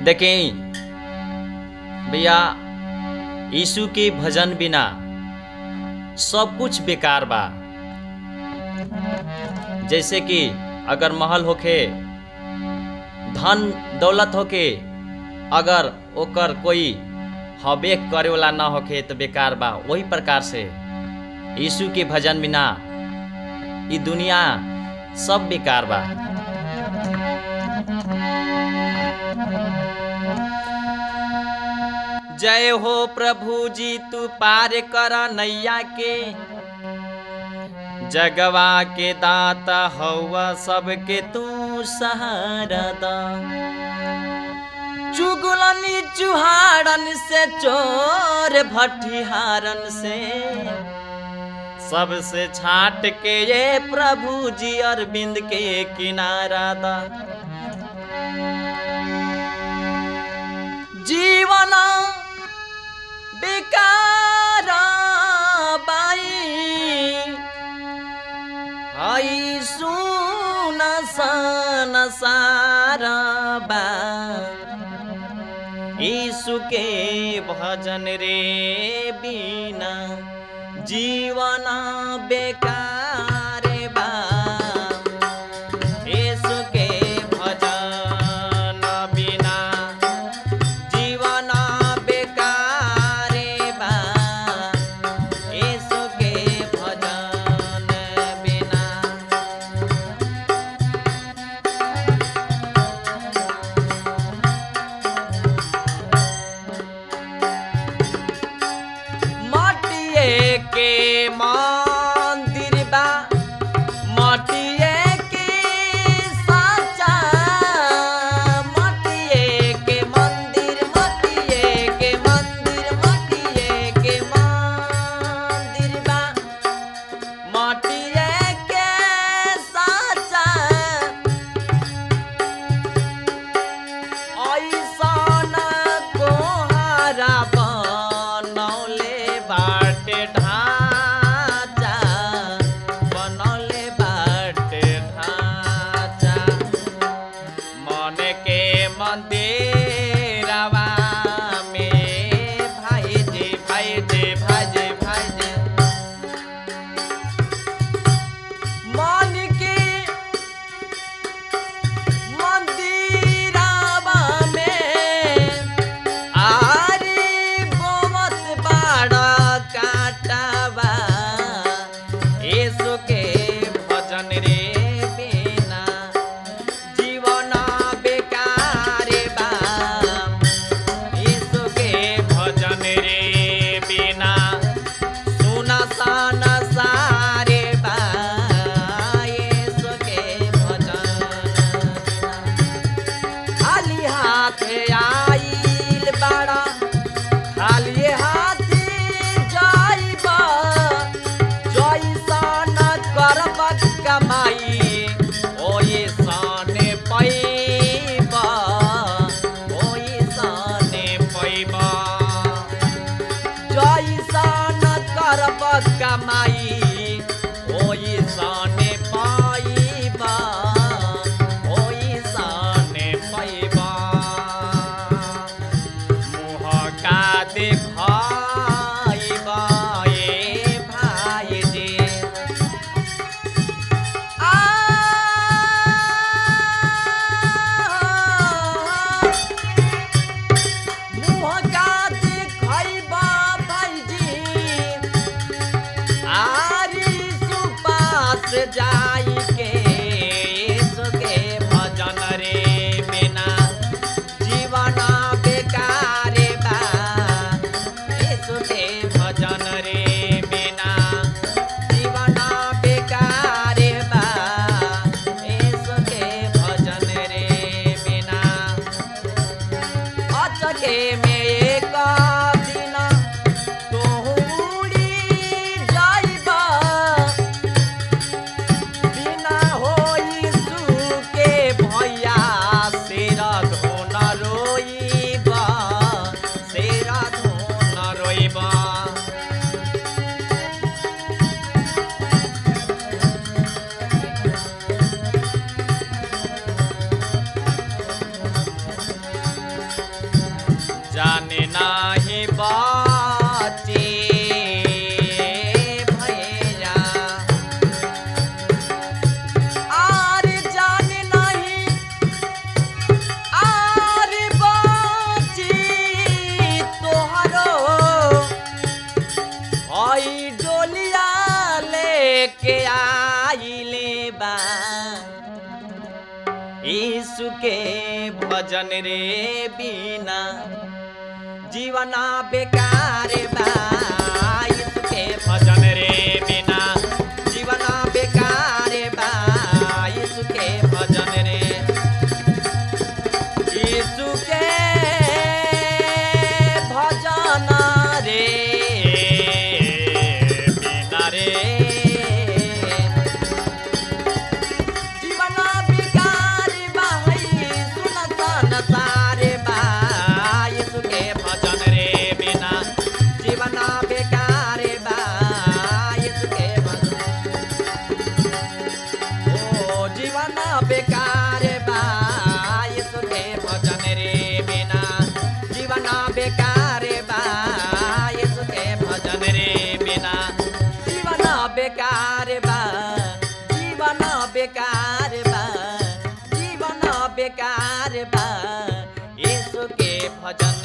देखें भैया यीशु के भजन बिना सब कुछ बेकार बा जैसे कि अगर महल होखे धन दौलत होके अगर ओकर कोई हवेक करे वाला ना होखे तो बेकार बा वही प्रकार से यीशु के भजन बिना ई दुनिया सब बेकार बा जय हो प्रभु जी तू पार कर नैया के जगवा के दाता हवा सबके तू सहारा दा चुगलनी चुहाड़न से चोर भट्टिहारन से सबसे छाट के ये प्रभु जी अरविंद के किनारा दा जीवन बेकार बाई आई सुन सन सारा बा यीशु के भजन रे बिना जीवन बेकार बा यीशु के भजन बिना जीवन बेकार बा यीशु के भजन बिना माटिए के मंदिर यीशु के भजन रे बिना जीवना बेकार बा यीशु के भजन रे बिना जीवना बेकार बा यीशु के भजन रे यीशु के भजन रे बिना रे जीवना बेकार बा है सुन सन सारे बा यीशु के भजन रे बिना जीवना बेकार बा यीशु के भजन ओ जीवना बेकार बा यीशु के भजन रे बिना जीवना बेकार बा यीशु के भजन रे बिना जीवना बेकार बा जीवन बेकार बा जीवन बेकार बा यीशु के भजन